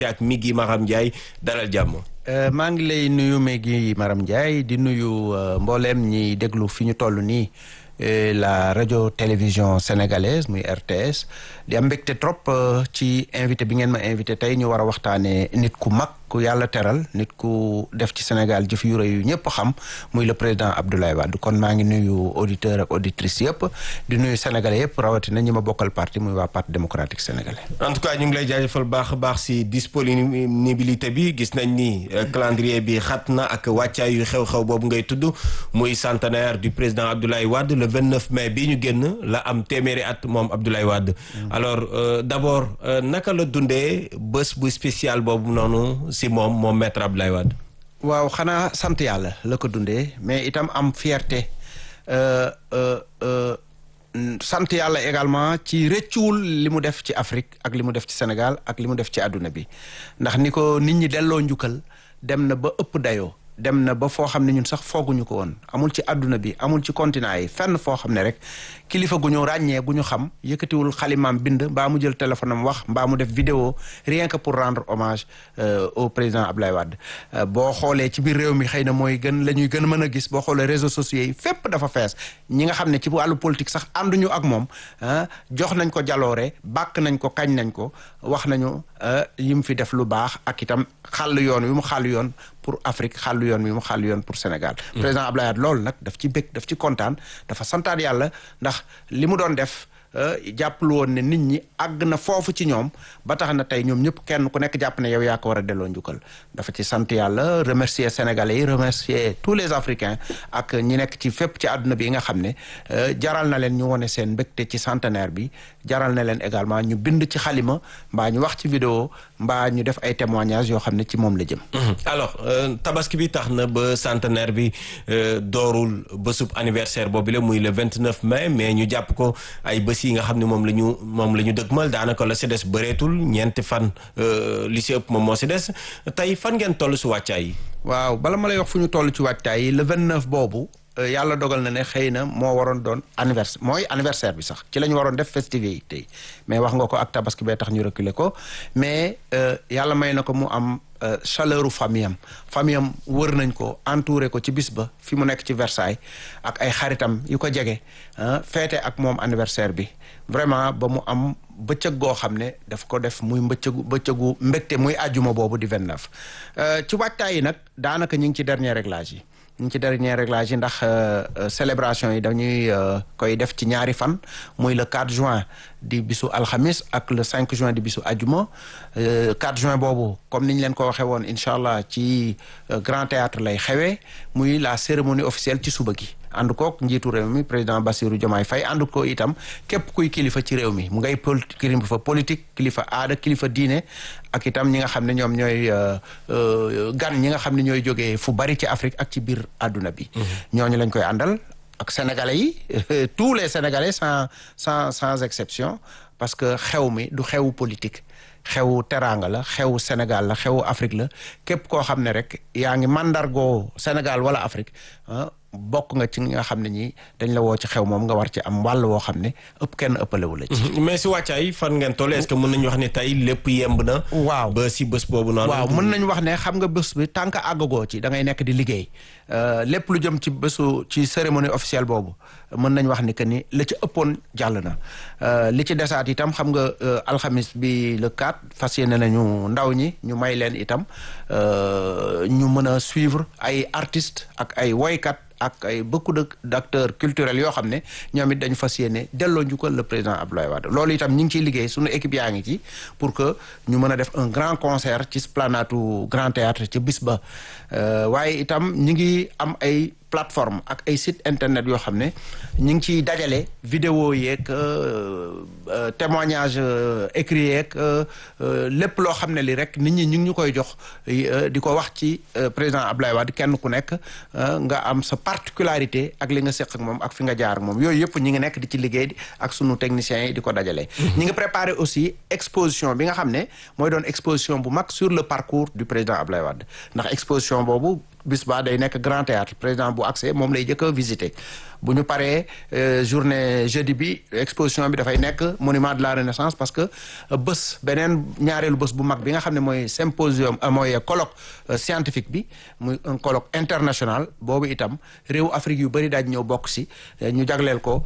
ak Migui Maram Ndiaye dalal jàmm. maa ngi lay nuyu Migui Maram Ndiaye di nuyu mbooleem ñi déglu fi ñu toll nii la radio télévision sénégalaise muy RTS di am mbégte trop ci invité bi ngeen ma invité tey ñu war a waxtaanee nit ku mag ku yàlla teral nit ku def ci Sénégal jëf yu rëy yu ñëpp xam muy le président Abdoulaye Wade kon maa ngi nuyu auditeur ak auditrice yëpp di nuyu sénégalais yëpp rawatina ñi ma bokkal parti muy waa parti démocratique sénégalais. en tout cas ñu ngi lay jaajëfal baax a baax si disponibilité bi gis nañ ni calendrier bi xat na ak wàccaay yu xew-xew boobu ngay tudd muy centenaire du président Abdoulaye Wade le 29 mai bii ñu génn la am téeméeri at moom Abdoulaye Wade. alors euh, d'abord euh, naka la dundee bés bu spécial boobu noonu si moom moom maître Abdoulaye Wade. waaw xanaa sant yàlla la ko dundee mais itam am fierté sant yàlla également ci rëccuwul li mu def ci Afrique ak li mu def ci Sénégal ak li mu def ci àdduna bi ndax ni ko nit ñi delloo njukkal dem na ba ëpp dayoo. dem na ba foo xam ne ñun sax fooguñu ko woon amul ci àdduna bi amul ci continent yi fenn foo xam ne rek kilifa gu ñu ràññee gu ñu xam yëkkatiwul xalimaam bind mbaa mu jël téléphone am wax mbaa mu def vidéo rien que pour rendre hommage euh, au président Abdoulaye Wade euh, boo xoolee ci biir réew mi xëy na mooy gën la ñuy gën a mën a gis boo xoolee réseaux sociaux yi fépp dafa fees ñi nga xam ne ci wàllu politique sax ànduñu ak moom ah jox nañ ko jaloore bàkk nañ ko kañ nañ ko wax nañu yi mu fi def lu baax ak itam xàll yoon wi mu xàll yoon pour Afrique xàllu yoon wi mu xàllu yoon pour Sénégal président Abdoulaye Wade loolu nag daf ci bëgg daf ci kontaan dafa santaat yàlla ndax li mu doon def jàppalu woon ne nit ñi àgg na foofu ci ñoom ba tax na tey ñoom ñëpp kenn ku nekk jàpp ne yow yaa ko war a delloo njukkal dafa ci sant yàlla remercier sénégalais yi remercier tous les africains ak ñi nekk ci fépp ci àdduna bi nga xam ne jaral na leen ñu wone seen mbégte ci centenaire bi jaral na leen également ñu bind ci xalima mbaa ñu wax ci vidéo mbaa ñu def ay témoignages yoo xam ne ci moom la jëm alors tabaski bi tax na ba centenaire bi doorul bésub anniversaire boobu la muy le 29 mai mais ñu jàpp ko ay bés yi nga xam ne moom la ñu moom la ñu dëgmal daanaka la si des bëreetul ñeenti fan li si ëpp moom moo si des tey fan ngeen toll si wàccaay yi waaw bala ma lay wax fu ñu toll ci wàccaay yi le 29 boobu yàlla dogal na ne xëy na moo waroon doon anniversaire mooy anniversaire bi sax ci la ñu waroon def festivité yi mais wax nga ko ak tabaski bee tax ñu reculer ko mais yàlla may na ko mu am chaleur u famille am famille am wër nañ ko entouré ko ci bis ba fi mu nekk ci Versailles ak ay xaritam yu ko jege feete ak moom anniversaire bi vraiment ba mu am bëccëg goo xam ne daf ko def muy mbëccëgu bëccëgu mbégte muy àjjuma boobu di 29 ci waajtaay yi nag daanaka ñu ngi ci dernier réglage yi ñu ngi ci dernier réglage yi ndax célébration yi dañuy koy def ci ñaari fan muy le 4 juin di bisu alxamis ak le 5 juin di bisu ajuma 4 juin boobu comme ni ñu leen ko waxee woon incha allah ci grand théâtre lay xewee muy la cérémonie officielle ci suba gi ànd kook njiitu réew mi président Bassirou Diomaye Faye ànd ko itam képp kuy kilifa ci réew mi mu ngay kilifa politique kilifa aada kilifa diine ak itam ñi nga xam ne ñoom ñooy gan ñi nga xam ne ñooy jógee fu bari ci Afrique ak ci biir àdduna bi ñooñu lañ koy àndal ak sénégalais yi tous les sénégalais sans sans sans exception parce que xew mi du xewu politique xewu teraanga la xewu Sénégal la xewu Afrique la képp koo xam ne rek yaa ngi mandargoo Sénégal wala Afrique bokk nga ci nga xam ne ñi dañ la woo ci xew moom nga war ci am wàll woo xam ne ëpp kenn ëppalewu la ci. mais si wàccaay fan ngeen toll est-ce que mën nañu wax ne tey lépp yemb na. waaw ba si bés boobu noonu. waaw mën nañu wax ne xam nga bés bi tant que àggagoo ci da ngay nekk di liggéey lépp lu jëm ci bésu ci cérémonie officielle boobu mën nañu wax ni que ni la ci ëppoon jàll na li ci desaat itam xam nga alxamis bi le 4 fas yéene nañu ndaw ñi ñu may leen itam ñu mën a suivre ay artistes ak ay woykat. ak ay beaucoup de d'acteurs culturels yoo xam ne ñoom it dañu fas yéene delloo njukkal le président Abdoulaye Wade loolu itam ñu ngi ciy liggéey suñu équipe yaa ngi ci pour que ñu mën a def un grand concert ci esplanade Grand Théâtre ci bis ba waaye itam ñu ngi am ay plateforme ak ay site internet yoo xam ne ñu ngi ciy dajale vidéo yeeg témoignage écrit yeeg lépp loo xam ne li rek nit ñi ñu ngi ñu koy jox di ko wax ci président Abdoulaye Wade kenn ku nekk nga am sa particularité ak li nga seq ak moom ak fi nga jaar ak moom yooyu yëpp ñi ngi nekk di ci liggéey ak sunu techniciens yi di ko dajale. ñi ngi préparé aussi exposition bi nga xam ne mooy doon exposition bu mag sur le parcours du président Abdoulaye Wade ndax exposition boobu bis ba day nekk grand théâtre président bu accès moom lay jëkk a visité bu ñu paree journée jeudi bi exposition bi dafay nekk monument de la renaissance parce que bés beneen ñaareelu bés bu mag bi nga xam ne mooy symposium mooy colloque scientifique bi muy un colloque international boobu itam réew Afrique yu bëri daaj ñëw bokk si ñu jagleel ko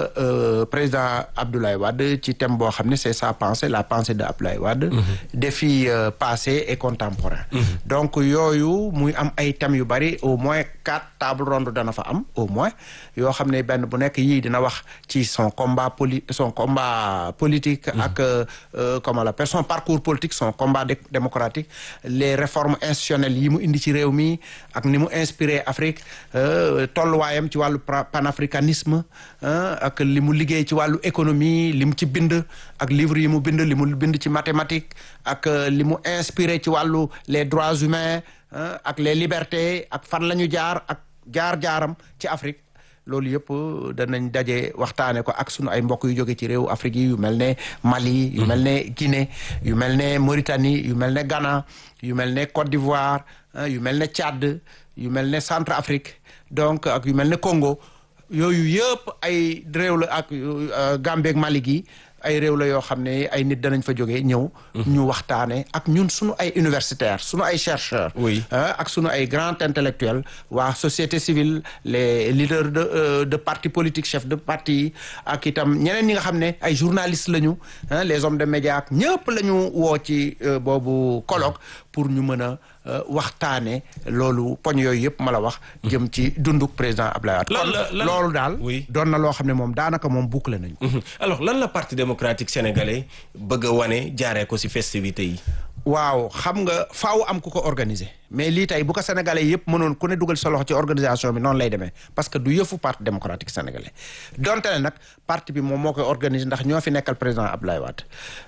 président Abdoulaye Wade ci thème boo xam ne c'est sa pensée la pensée de Abdoulaye Wade défi passé et contemporain donc yooyu muy am ay thèmes yu bëri au moins quatre table ronde dana fa am au moins yoo xam ne benn bu nekk yii dina wax ci son combat poli son combat politique ak comment l'appelle son parcours politique son combat démocratique les réformes institutionnelles yi mu indi ci réew mi ak ni mu inspiré Afrique tolluwaayam ci wàllu panafricanisme ak li mu liggéey ci wàllu économie li mu ci bind ak livre yi mu bind li mu bind ci mathématique ak li mu inspiré ci wàllu les droits humains ak les libertés ak fan la ñu jaar ak jaar-jaaram ci Afrique loolu yëpp danañ daje waxtaane ko ak sunu ay mbokk yu jóge ci réew Afrique yi yu mel ne Mali yu mel ne Guinée yu mel ne Mauritanie yu mel ne Ghana yu mel ne Côte d'Ivoire yu mel ne Tchad yu mel ne Centrafrique donc ak yu mel ne Congo yooyu yëpp ay réew la ak Gambie ak Mali gi ay réew la yoo xam ne ay nit danañ fa jógee ñëw ñu waxtaane ak ñun suñu ay universitaires suñu ay chercheurs oui ak suñu ay grands intellectuels waa société civile les leaders de de partis politiques chefs de parti ak itam ñeneen ñi nga xam ne ay journalistes lañu les hommes de médias ak ñëpp la ñu woo ci boobu colloque pour ñu mën a waxtaane loolu poñ yooyu yëpp ma la wax jëm ci dunduk président Abdoulaye Wade kon loolu daal doon na loo xam ne moom daanaka moom bouclé nañu alors lan la parti démocratique sénégalais bëgg a wane jaaree ko ci festivités yi waaw xam nga faaw am ku ko organiser mais lii tey bu ko sénégalais yëpp mënoon ku ne dugal sa loxo ci organisation bi noonu lay demee parce que du yëfu parti démocratique sénégalais donte ne nag parti bi moom moo koy organiser ndax ñoo fi nekkal président Abdoulaye Wade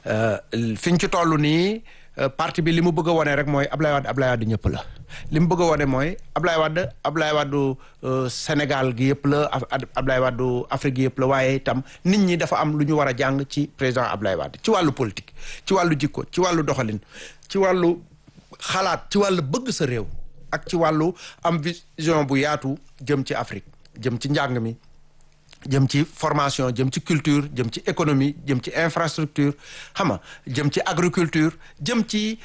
fi ñu ci toll nii parti bi li mu bëgg a wone rek mooy Ablaye Wade Ablaye Wade ñëpp la li mu bëgg a wone mooy Ablaye Wade Ablaye Wade Sénégal gi yëpp la Ablaye Wade Afrique gi yëpp la waaye itam nit ñi dafa am lu ñu war a jàng ci président Ablaye Wade ci wàllu politique ci wàllu jikko ci wàllu doxalin ci wàllu xalaat ci wàllu bëgg sa réew ak ci wàllu am vision bu yaatu jëm ci Afrique jëm ci njàng mi jëm ci formation jëm ci culture jëm ci économie jëm ci infrastructure xam nga jëm ci agriculture jëm ci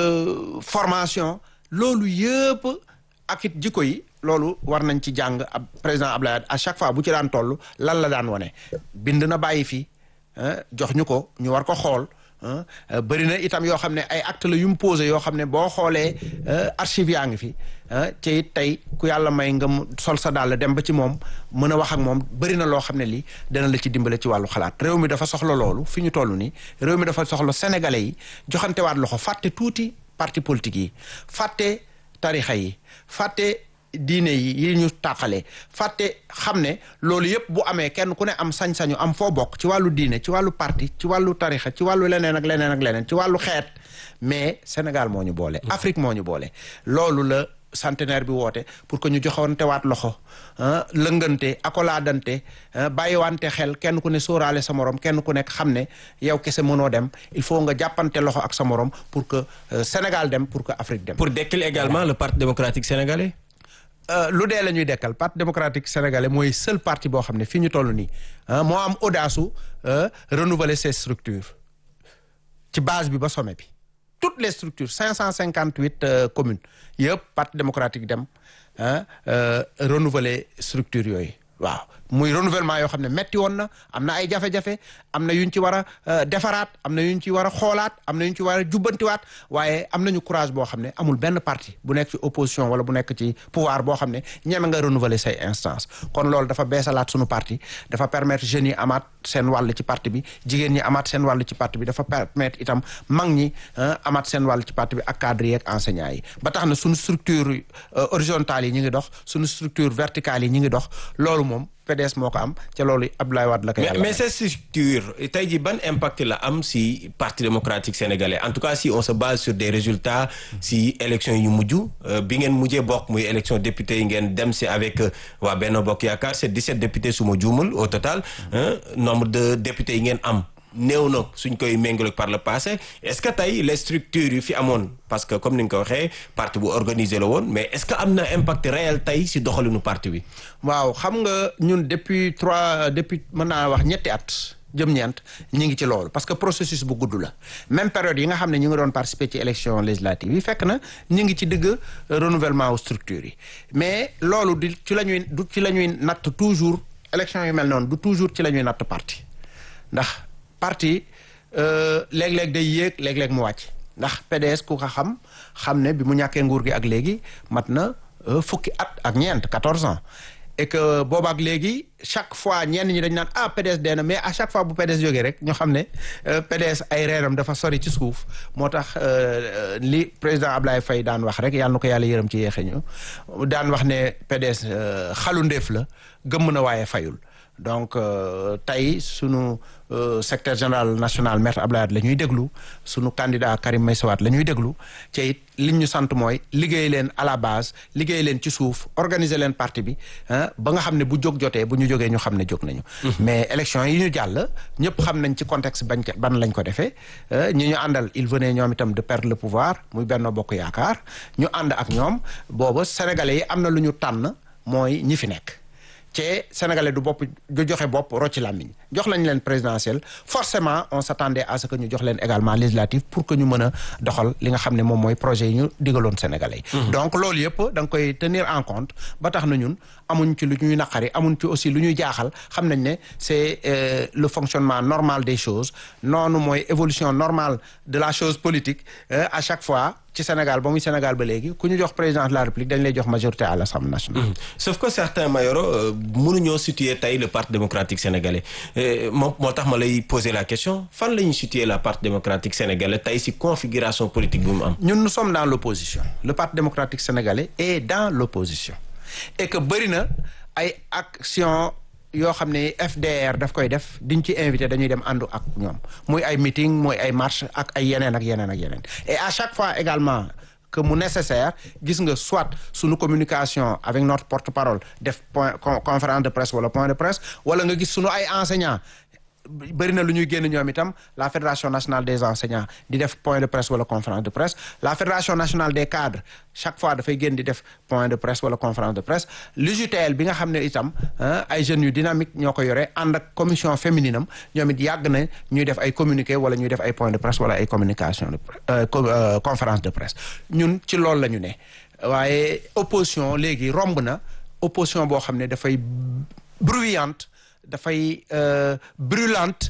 formation loolu yëpp ak it jikko yi loolu war nañ ci jàng ab président Abdoulaye Wade à chaque fois bu ci daan toll lan la daan wane bind na bàyyi fi jox ñu ko ñu war ko xool bëri na itam yoo xam ne ay acte la yu mu posé yoo xam ne boo xoolee archive yaa ngi fi te it tey ku yàlla may nga sol sa dàll dem ba ci moom mën a wax ak moom bëri na loo xam ne lii dana la ci dimbale ci wàllu xalaat réew mi dafa soxla loolu fi ñu toll nii réew mi dafa soxla sénégalais yi joxantewaat loxo fàtte tuuti parti politique yi fàtte tarixa yi fàtte diine yi yi ñu tàqale fàtte xam ne loolu yëpp bu amee kenn ku ne am sañ-sañu am foo bokk ci wàllu diine ci wàllu parti ci wàllu tarixa ci wàllu leneen ak leneen ak leneen ci wàllu xeet mais Sénégal moo ñu boole. Afrique moo ñu boole. loolu la centenaire bi woote pour que ñu joxoon tewaat loxo lëngante akolaadante bàyyiwante xel kenn ku ne sóoraale sa morom kenn ku nekk xam ne yow kese mënoo dem il faut nga jàppante loxo ak sa morom pour que Sénégal dem pour que Afrique dem. pour dekkil également le parti démocratique sénégalais. lu dee la ñuy dekkal parti démocratique sénégalais mooy seul parti boo xam ne fii ñu toll nii moo am audace su renouveler ses structures ci base bi ba sommet bi toutes les structures cinq cent cinquante huit communes yëpp parti démocratique dem renouveler structure yooyu waaw muy renouvellement yoo xam ne metti woon na am na ay jafe-jafe am na yuñ ci war a defaraat am na yuñ ci war a xoolaat am na yuñ ci war a jubbantiwaat waaye am nañu courage boo xam ne amul benn parti bu nekk ci opposition wala bu nekk ci pouvoir boo xam ne ñeme nga renouveler say instance kon loolu dafa beesalaat suñu parti dafa permettre jeunes yi amaat seen wàll ci parti bi jigéen ñi amaat seen wàll ci parti bi dafa permettre itam mag ñi amaat seen wàll ci parti bi ak cadres yi ak enseignants yi ba tax na suñu structure horizontale yi ñu ngi dox suñu structure verticale yi ñu ngi dox loolu moom PDS moo ko am ca loolu Abdoulaye Wade la ko yàlla mais ces structures tey jii ban impact la am si parti démocratique sénégalais en tout cas si on se base sur des résultats si élection yu mujj bi ngeen mujjee bokk muy élection député yi ngeen dem si avec waa Benno Bokk Yaakaar c'est 17 députés su ma juumul au total nombre de députés yi ngeen am néew na suñ koy méngale par le passé est-ce que tey les structures yu fi amoon parce que comme ni nga ko waxee parti bu organisé la woon mais est-ce que am na impact réel tey si doxalinu parti bi. waaw xam nga ñun depuis trois depuis mën naa wax ñetti at jëm ñeent ñi ngi ci loolu parce que processus bu gudd la même période yi nga xam ne ñu ngi doon participer ci élection législative yi fekk na ñu ngi ci digg renouvellement wu structure yi mais loolu di ci la ñuy du ci la ñuy natt toujours élection yu mel noonu du toujours ci la ñuy natt parti ndax parti léeg-léeg day yéeg léeg-léeg mu wàcc ndax PDS ku ko xam xam ne bi mu ñàkkee nguur gi ak léegi mat na fukki at ak ñeent quatorze ans et que boobaak léegi chaque fois ñenn ñi dañ naan ah PDS dee na mais à chaque fois bu PDS jógee rek ñu xam ne PDS ay reenam dafa sori ci suuf moo tax li président Ablaye Faye daan wax rek yàlla na ko yàlla yërëm ci yeexe ñu daan wax ne PDS xalu ndéef la gëmm na waaye fayul donc tey sunu secrétaire général national maître Abdoulaye Wade la ñuy déglu sunu candidat Karim Meïssa Wade la ñuy déglu te it liñ ñu sant mooy liggéey leen à la base liggéey leen ci suuf organiser leen parti bi ba nga xam ne bu jóg jotee bu ñu jógee ñu xam ne jóg nañu. mais élection yi ñu jàll ñëpp xam nañ ci contexte bañ ban lañ ko defee ñi ñu àndal il venait ñoom itam de perdre le pouvoir muy Benno Bokk Yaakaar ñu ànd ak ñoom booba sénégalais yi am na lu ñu tànn mooy ñi fi nekk. te sénégalais du bopp du joxe bopp rocci làmmiñ jox lañ leen présidentielle forcément on s'attendait à ce que ñu jox leen également législative pour que ñu mën a doxal li nga xam ne moom mooy projet yi ñu digaloon sénégalais yi donc loolu yëpp da nga koy tenir en compte ba tax na ñun amuñ ci lu ñuy naqari amuñ ci aussi lu ñuy jaaxal xam nañ ne c'est le fonctionnement normal des choses noonu mooy évolution normale de la chose politique à chaque fois ci Sénégal ba muy Sénégal ba léegi ku ñu jox président de la République dañ lay jox majorité à l'Assemblée nationale. sauf que certains Mayoro mënuñoo situer tey le parti démocratique sénégalais moom moo tax ma lay poser la question fan la ñuy situer la parti démocratique sénégalais tey si configuration politique bi mu am. ñun nous sommes dans l'opposition le parti démocratique sénégalais est dans l'opposition et que bëri na ay actions. yoo xam ne FDR daf koy def diñ ci invité dañuy dem àndu ak ñoom muy ay meeting muy ay marche ak ay yeneen ak yeneen ak yeneen et à chaque fois également que mu nécessaire gis nga soit suñu communication avec notre porte-parole def point conférence de presse wala point de presse wala nga gis suñu ay enseignants bëri na lu ñuy génn ñoom itam la fédération nationale des enseignants di def point de presse wala conférence de presse la fédération nationale des cadres chaque fois dafay génn di def point de presse wala conférence de presse l'UJTL bi nga xam ne itam ay jeunes yu dynamique ñoo ko yore ànd ak commission féminine am ñoom it yàgg na ñuy def ay communiqué wala ñuy def ay point de presse wala ay communication de conférence de presse ñun ci loolu la ñu ne waaye opposition léegi romb na opposition boo xam ne dafay bruyante dafay brûlante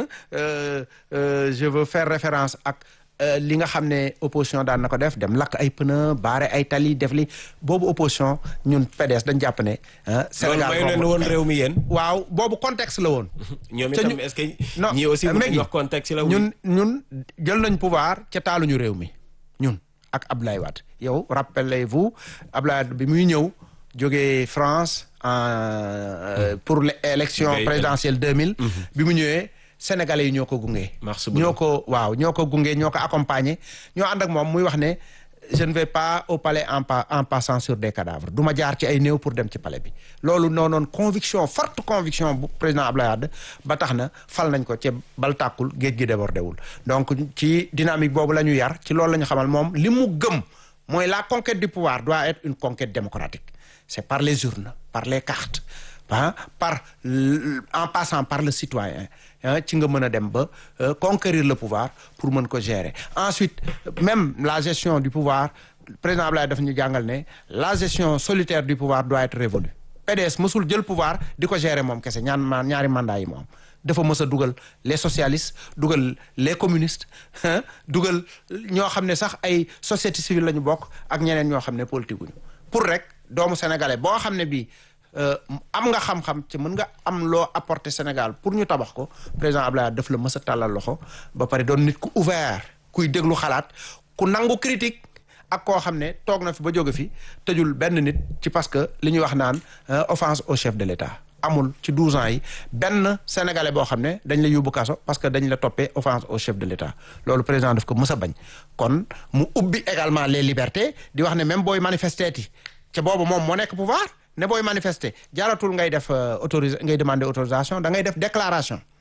je veux faire référence ak li nga xam ne opposition daan na ko def dem lakk ay pneu baare ay tali def li boobu opposition ñun PDS dañ jàpp ne. Sénégal loolu may leen woon réew mi yéen. waaw boobu contexte la woon. ñoom itam est-ce que. non ñii aussi ñu wax contexte la. ñun ñun jël nañ pouvoir ca taaluñu réew mi ñun ak Abdoulaye Wade yow rappelez-vous Abdoulaye Wade bi muy ñëw jógee France. Euh, pour l'élection présidentielle 2000 bi mu ñëwee sénégalais yi ñoo ko gunge ñoo ko waaw ñoo ko gunge ñoo ko accompagner ñoo ànd ak moom muy wax ne je ne vais pas au palais en pa en passant sur des cadavres du ma jaar ci ay néew pour dem ci palais bi loolu noonoon conviction forte conviction bu président Abdoulaye Wade ba tax na fal nañ ko ci bal tàkkul géej gi débordé wul donc ci dynamique boobu la ñu yar ci loolu la ñu xamal moom li mu gëm mooy la conquête du pouvoir doit être une conquête démocratique c'est par les urnes par les cartes ah par en passant par le citoyen ci nga mën a dem ba conquérir le pouvoir pour mën ko gérer ensuite même la gestion du pouvoir président Abdoulaye daf ñu jàngal ne la gestion solitaire du pouvoir doit être révolue PDS mësul jël pouvoir di ko gérer moom kese ñaan ma ñaari mandat yi moom dafa mës a dugal les socialistes dugal les communistes dugal ñoo xam ne sax ay société civile la ñu bokk ak ñeneen ñoo xam ne politique wuñu pour rek doomu sénégalais boo xam ne bii am nga xam-xam ci mën nga am loo apporter Sénégal pour ñu tabax ko président Abdoulaye daf la mës a tàllal loxo ba pare doon nit ku ouvert kuy déglu xalaat ku nangu critique ak koo xam ne toog na fi ba jóge fi tëjul benn nit ci parce que li ñuy wax naan offense au chef de l'État amul ci 12 ans yi benn sénégalais boo xam ne dañ la yóbbu kaso parce que dañ la toppee offense au chef de l'État loolu président daf ko mës a bañ kon mu ubbi également les libertés di wax ne même booy manifester ti ca boobu moom moo nekk pouvoir ne booy manifester jaaratul ngay def autorisé ngay demander autorisation da ngay def déclaration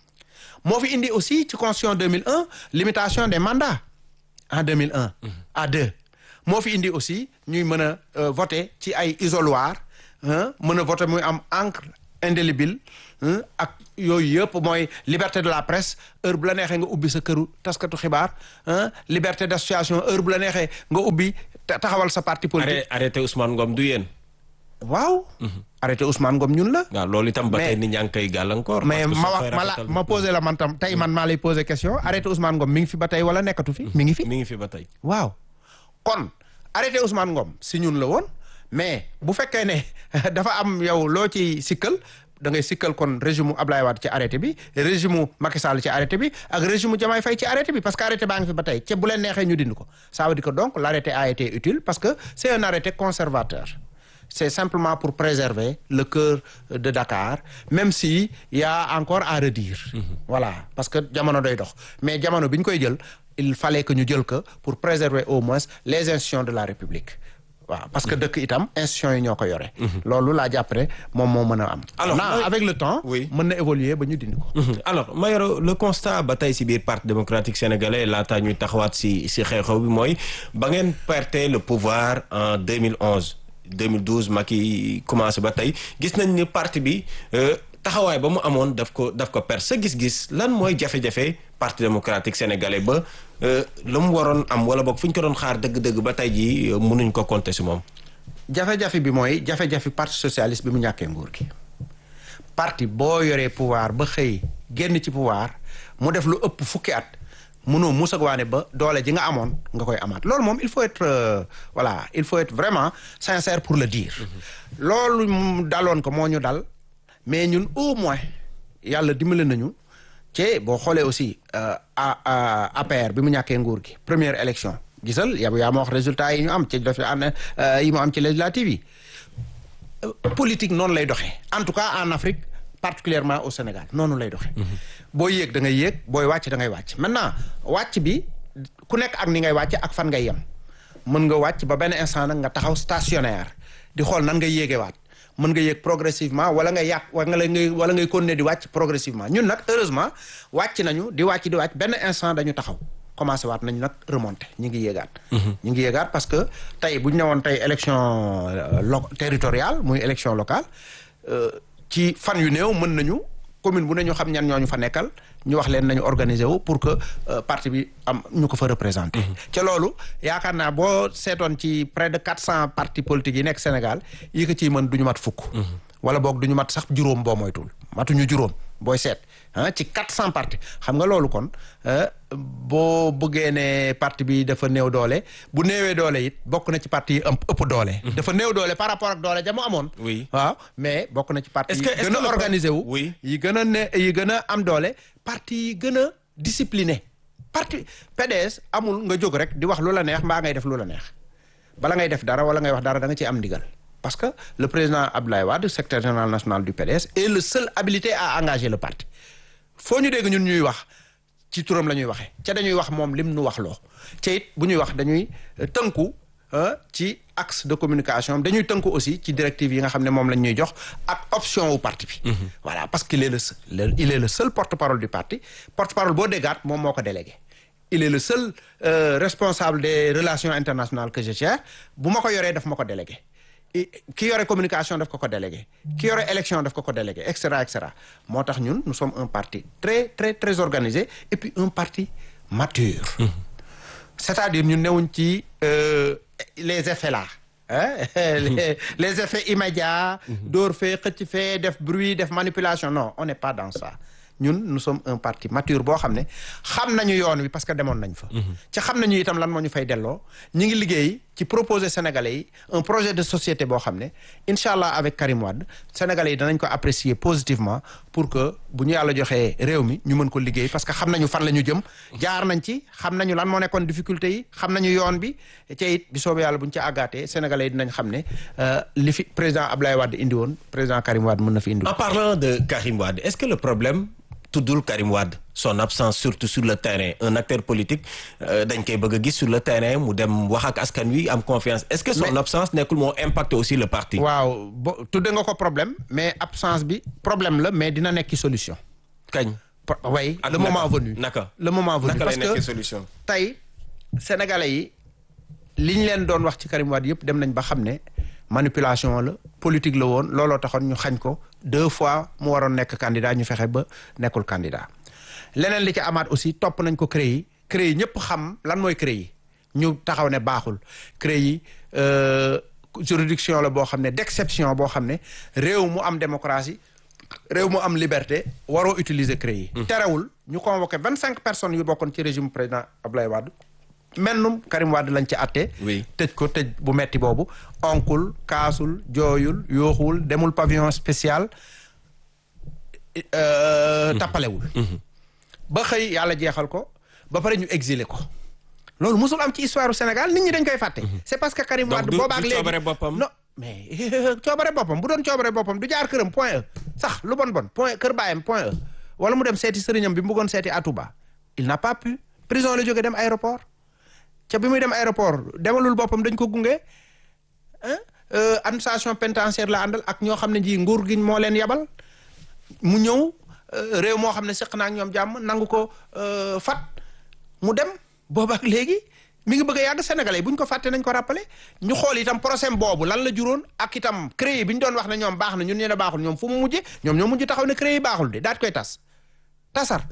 moo fi indi aussi ci constitution 2001 limitation des mandats en 2001 à deux moo fi indi aussi ñuy mën a euh, voter ci ay isoloir hein, mën a voter muy am encre indélébile hein, ak yooyu yëpp mooy liberté de la presse heure bu la neexee nga ubbi sa këru taskatu xibaar hein, liberté d'association heure bu la neexee nga ubbi ta- taxawal sa parti politique arrêté arrêté Ousmane Ngom du yéen. waaw arrêté Ousmane Ngom ñun la waaw loolu itam ba Mais- tey nit ñaa ngi koy gàllankoor. mais parce que ma soo wax koy ma la rafetal- ma posé la man tam tey man maa lay posé question arrêté Ousmane Ngom mi ngi fi ba tey wala nekkatu fi mi ngi fi mi ngi fi ba tey. waaw kon arrêté Ousmane Ngom si ñun la woon mais bu fekkee ne dafa am yow loo ci sikkal da ngay sikkal kon régime mu Ablaye Wade ci arrêté bi régime mu Macky Sall ci arrêté bi ak régime mu Diomaye Faye ci arrêté bi parce que arrêté baa ngi fi ba tey ca bu leen neexee ñu dind ko ça veut dire que donc l'arrêté a été utile parce que c'est un arrêté conservateur c'est simplement pour préserver le cœur de Dakar même si y a encore à redire voilà parce que jamono doy dox mais jamono bi ñu koy jël il fallait que ñu jël ko pour préserver au moins les institutions de la République waaw parce que dëkk itam institutions yi ñoo ko yore loolu laa jàpp ne moom moo mën a am Alors, Maintenant, mooy- avec le temps Oui. mën na évoluer ba ñu dindi ko Mhm. alors Mayoro le constat ba tey si biir parti démocratique sénégalais laataa ñuy taxawaat si si xew-xew bi mooy ba ngeen perte le pouvoir en 2011 2012 Macky commencé ba tey gis nañ ni parti bi euh, taxawaay ba mu amoon daf ko daf ko perte sa gis-gis lan mooy jafe-jafe parti démocratique sénégalais ba euh, la mu waroon am wala boog fu ñu ko doon xaar dëgg-dëgg ba tey jii euh, mënuñ ko compter si moom. jafe-jafe bi mooy jafe-jafe parti socialiste bi mu ñàkkee nguur gi parti boo yoree pouvoir ba xëy génn ci pouvoir mu def lu ëpp fukki at mënoo musag waane ba doole ji nga amoon nga koy amaat loolu moom il faut être euh, voilà il faut être vraiment sincère pour le dire loolu mu daloon ko moo ñu dal mais ñun au moins yàlla dimbali nañu ci boo xoolee aussi euh, a a- APR bi mu ñàkkee nguur gi première élection gisal yow yaa ma wax résultat yi ñu am ci def an yi mu am ci législative yi politique noonu lay doxee en tout cas en Afrique particulièrement au Sénégal noonu lay doxee. booy yéeg da ngay yéeg booy wàcc da ngay wàcc maintenant wàcc bi ku nekk ak ni ngay wàcc ak fan ngay yem mën nga wàcc ba benn instant nag nga taxaw stationnaire di xool nan ngay yéegee waat mën nga yéeg progressivement wala nga yàq wala ngay wala ngay continuer di wàcc progressivement ñun nag heureusement wàcc nañu di wàcc di wàcc benn instant dañu taxaw. commencé waat nañu nag remonter ñu ngi yéegaat. ñu ngi yéegaat parce que tey bu ñu ne woon tey élection lo territoriale muy élection locale ci fan yu néew mën nañu commune bu ne ñu xam ñan ñooñu fa nekkal ñu wax leen nañu organiser wu pour que parti bi am ñu ko fa représenter. ca loolu yaakaar naa boo seetoon ci près de quatre cent partis politiques yi nekk Sénégal yi ko ciy mën du ñu mat fukk. wala boog du ñu mat sax juróom boo moytul matuñu juróom booy seet ah ci quatre cent partis xam nga loolu kon boo bëggee ne parti bi dafa néew doole bu néewee doole it bokk na ci parti yi ëpp ëpp doole. dafa néew doole par rapport ak doole ja mu amoon. oui waaw mais bokk na ci parti yi Est-ce que- est-ce gën que le a organisé wu. oui. yi gën a ne yi gën a am doole parti yi gën a discipliné parti PDS amul nga jóg rek di wax lu la neex mbaa ngay def lu la neex bala ngay def dara wala ngay wax dara da nga ciy am ndigal parce que le président Abdoulaye Wade secrétaire général national du PDS est le seul habilité à engager le parti foo ñu dégg ñun ñuy wax ci turam la ñuy waxee ca dañuy wax moom lim nu wax loo ca it bu ñuy wax dañuy euh, tënku euh, ci axe de communication am dañuy tënku aussi ci directive yi nga xam ne moom lañ ñuy jox ak option wu parti bi. voilà parce qu'il est le seul le- il est le seul porte-parole du parti porte-parole boo déggaat moom moo ko délégué. il est le seul euh, responsable des relations internationales que je gère bu ma ko yoree daf ma ko délégué I- ki yore communication daf ko ko délégué ki yore élection daf ko ko délégué et cetera et cetera moo tax ñun nous sommes un parti très très très organisé et puis un parti mature c'est-à-dire ñun newuñ ci euh, les effets là hein les, les effets immédiats dóor fee xëcc fee def bruit def manipulation non on n'est pas dans ça ñun nous sommes un parti mature boo xam ne xam nañu yoon wi parce que demoon nañ fa ci xam nañu itam lan moo ñu fay delloo ñi ngi liggéey ci proposer sénégalais yi un projet de société boo xam ne incha allah avec Karim Wade sénégalais yi danañ ko apprécier positivement pour que bu ñu yàlla joxee réew mi ñu mën ko liggéey parce que xam nañu fan la ñu jëm jaar nañ ci xam nañu lan moo nekkoon difficulté yi xam nañu yoon bi te it bi soobee yàlla bu ñu ci àggaatee sénégalais yi dinañ xam ne euh, li fi président Abdoulaye Wade indi woon président Karim Wade mën na fi indi En parlant de Karim Wade, est-ce que le problème tuddul Karim Wade son absence surtout sur le terrain un acteur politique euh, dañ koy bëgg a gis sur le terrain mu dem wax ak askan wi am confiance est-ce que son Mais- absence nekkul moo impacté aussi le parti. waaw bo tudde nga ko problème mais absence bi problème la mais dina nekki solution kañ. way Ak le naka? moment venu naka le moment venu naka lay parce nekkee que solution tey sénégalais yi li ñu leen doon wax ci Karim Wade yëpp dem nañ ba xam ne manipulation la politique la woon looloo taxoon ñu xañ ko deux fois mu waroon nekk candidat ñu fexe ba nekkul candidat leneen li ci amaat aussi topp nañ ko CREI yi CREI yi ñëpp xam lan mooy CREI yi ñu taxaw ne baaxul CREI yi euh, juridiction la boo xam ne d'exception boo xam ne réew mu am démocratie réew mu am liberté waroo utiliser CREI yi terewul ñu convoqué vingt cinq personnes yu bokkoon ci régime président Abdoulaye Wade mennum Karim Wade lañ ci àtte Oui. tëj ko tëj bu metti boobu onkul kaasul jooyul yooxuwul demul pavillon spécial euh, tappalewul ba xëy yàlla jeexal ko ba pare ñu exilé ko loolu musul am ci histoire du Sénégal nit ñi dañ koy fàtte c'est parce que Karim Donc Wade du- boobaak du léegi coobare boppam? non mais coobare boppam bu doon coobare boppam du jaar këram point e sax lu bon bon point kër baayam point e wala mu dem seeti sëriñam bi mu bëggoon seeti Atouba il n'a pas pu prison la jógee dem aéroport ca bi muy dem aéroport demalul boppam dañ ko gunge ah euh, administration pénitentiaire la àndal ak ñoo xam ne ji nguur gi moo leen yabal mu ñëw euh, réew moo xam ne seq naa ak ñoom jàmm nangu ko euh, fat mu dem booba ak léegi mi ngi bëgg a yàgg sénégalais yi bu ñu ko fàtte nañ ko rappelé ñu xool itam procès boobu lan la juróon ak itam CREI bi ñu doon wax ne ñoom baax na ñun ñu ne baaxul ñoom fu mu mujje ñoom ñoo mujj taxaw ne CREI baaxul de daat koy tas tasar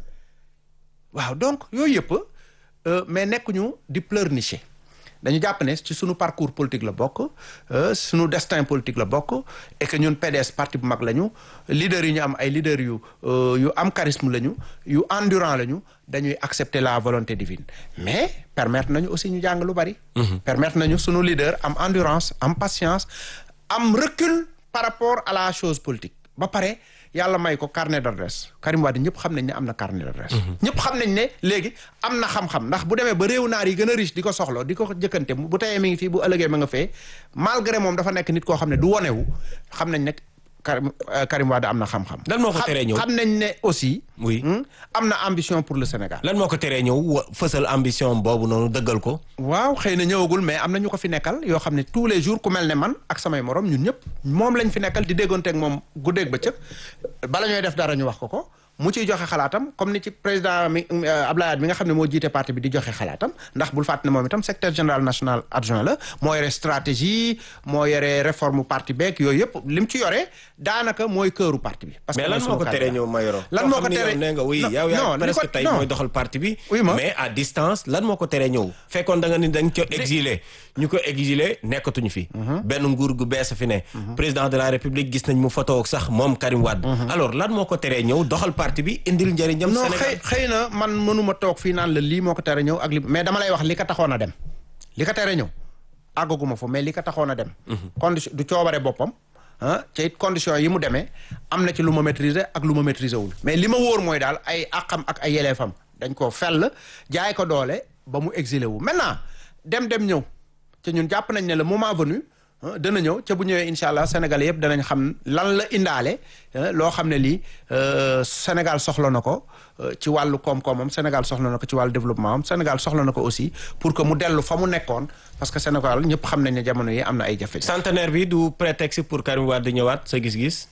waaw donc yooyu yëpp euh, mais nekkuñu di pleurnicher dañu jàpp ne ci sunu parcours politique la bokk euh, sunu destin politique la bokk et que ñun PDS parti bu mag lañu leaders yi ñu am ay leaders yu euh, yu am charisme lañu yu endurant lañu dañuy accepter la volonté divine mais permettre nañu aussi ñu jàng lu bari. permettre nañu sunu leader am endurance am patience am recul par rapport à la chose politique ba pare. yàlla may ko carnet d'adresse Karim Wade ñëpp xam nañ ne am na carnet d'adresse ñëpp xam nañ ne léegi am na xam-xam ndax bu demee ba réew naar yi gën a riche di ko soxla di ko jëkkante bu teyee mi ngi fii bu ëllëgee ma nga fee malgré moom dafa nekk nit koo xam ne du wonewu xam nañ ne Karim Karim Wade am na xam-xam lan moo ko teree ñëw xam nañ ne aussi oui am na ambition pour le Sénégal lan moo ko teree ñëw wa- fësal ambition boobu noonu dëggal ko waaw xëy na ñëwagul mais am na ñu ko fi nekkal yoo xam ne tous les jours ku mel ne man ak samay morom ñun ñëpp moom lañ fi nekkal di déggoonteeg moom guddeeg bëccëg bala ñooy def dara ñu wax ko ko mu ciy joxe xalaatam comme ni ci président mi Abdoulaye Wade mi nga xam ne moo jiite parti bi di joxe xalaatam ndax bul fàtte ne moom itam secrétaire général national adjoint la moo yore stratégie moo yore réforme parti beeg yooyu yëpp lim ci yore daanaka mooy këru parti bi. parce que mais lan mooy moo ko sunu teree candidat. ñëw Mayoro lan koo moo xam ko ni yow teree nee nga oui non, yow yaa non, li presque ko- tey non. mooy doxal parti bi Oui, ma. mais à distance lan moo ko teree ñëw fekkoon da nga ni da nga ko exilé ñu ko exilé nekkatuñu fi benn nguur gu bees a fi ne président de la république gis nañ mu photo ak sax moom Karim Wade alors lan moo ko teree ñëw doxal parti bi indil njëriñam non Sénégal xëy xëy na man mënuma toog fii naan la lii moo ko tere ñëw ak li mais dama lay wax li ko taxoon a dem li ko tere ñëw àggaguma fa mais li ko taxoon a dem condition du coobare boppam ah te it condition yi mu demee am na ci lu ma maîtriser ak lu ma maîtriser wul mais li ma wóor mooy daal ay àqam ak ay yeleefam dañ koo fell jaay ko doole ba mu exilé wu maintenant dem dem ñëw te ñun jàpp nañ ne le moment venu ah, dana ñëw ca bu ñëwee incha allah sénégalais yëpp danañ xam lan la indaale ah, loo xam ne lii euh, Sénégal soxla na ko euh, ci wàllu koom-koomam Sénégal soxla na ko ci wàllu développement am Sénégal soxla na ko aussi pour que mu dellu fa mu nekkoon parce que Sénégal ñëpp xam nañ ne jamono yi am na ay jafe centenaire bi du prétexte pour Karim Wade ñëwaat sa gis-gis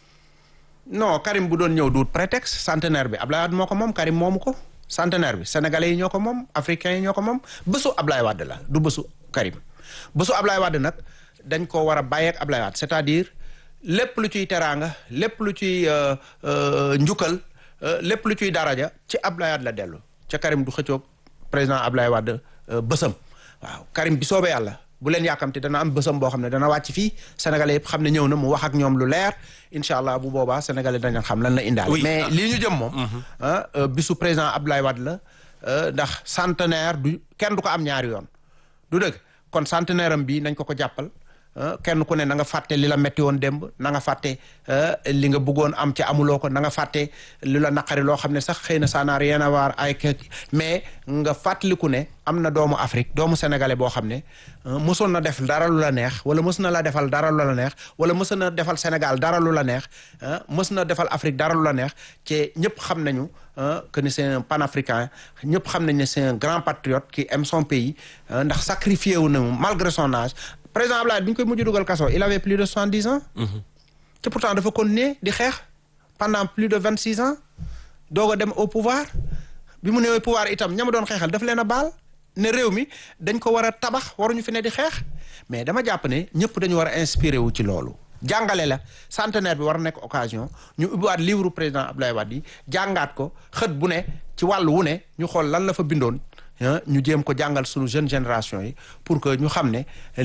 non Karim bu doon ñëw du prétexte centenaire bi Ablaye Wade moo ko moom Karim moomu ko centenaire bi sénégalais yi ñoo ko moom africains yi ñoo ko moom bésu Ablaye Wade la du bésu Karim bésu Ablaye Wade nag dañ ko war a bàyyi ak Ablaye Wade c'est-à-dire lépp lu ciy teraanga lépp lu ciy euh, euh, njukkal euh, lépp lu ciy daraja ci Ablaye Wade la dellu ca Karim du xëccoog président Ablaye Wade euh, bésam waaw Karim bi soobee yàlla bu leen yàkkamti dana am bésam boo xam ne dana wàcc fii sénégalais yëpp xam ne ñëw na mu wax ak ñoom lu leer incha allah bu boobaa sénégalais dañu xam lan la indaale Oui. mais lii ñu jëm moom ah euh, bisu président Abdoulaye Wade la euh, ndax centenaire du kenn du ko am ñaari yoon du dëgg kon centenaire am bi nañ ko ko jàppal ah, kenn ku ne na nga fàtte li la metti woon démb na nga fàtte ah, li nga bëggoon am ci amuloo ko na nga fàtte li la naqari loo xam ne sax xëy na ça n'a rien à voir avec mais nga fàttaliku ne am na doomu Afrique doomu sénégalais boo xam ne ah, mësoon na def dara lu la neex wala mës na la defal dara lu la neex wala mës na defal Sénégal dara lu la neex ah, mës na defal Afrique dara lu la neex ci ñëpp xam nañu ah, que ni c'est un panafricain ñëpp xam nañ ne c'est un grand patriote qui aime son pays ah, ndax sacrifié wu na mu malgré son âge président Abdoulaye bi ñu koy mujj dugal kaso il avait plus de soixante-dix ans te pourtant dafa continuer di xeex pendant plus de vingt-six ans doog a dem au pouvoir bi mu newee pouvoir itam ñama doon xeexal daf leen a baal ne réew mi dañ ko war a tabax waruñu fi ne di xeex mais dama jàpp ne ñëpp dañu war a inspiré wu ci loolu jàngale la centenaire bi war a nekk occasion ñu ubbiwaat livre président Abdoulaye Wade yi jàngaat ko xët bu ne ci wàll wu ne ñu xool lan la fa bindoon ñu jéem ko jàngal suñu jeune génération yi pour que ñu xam ne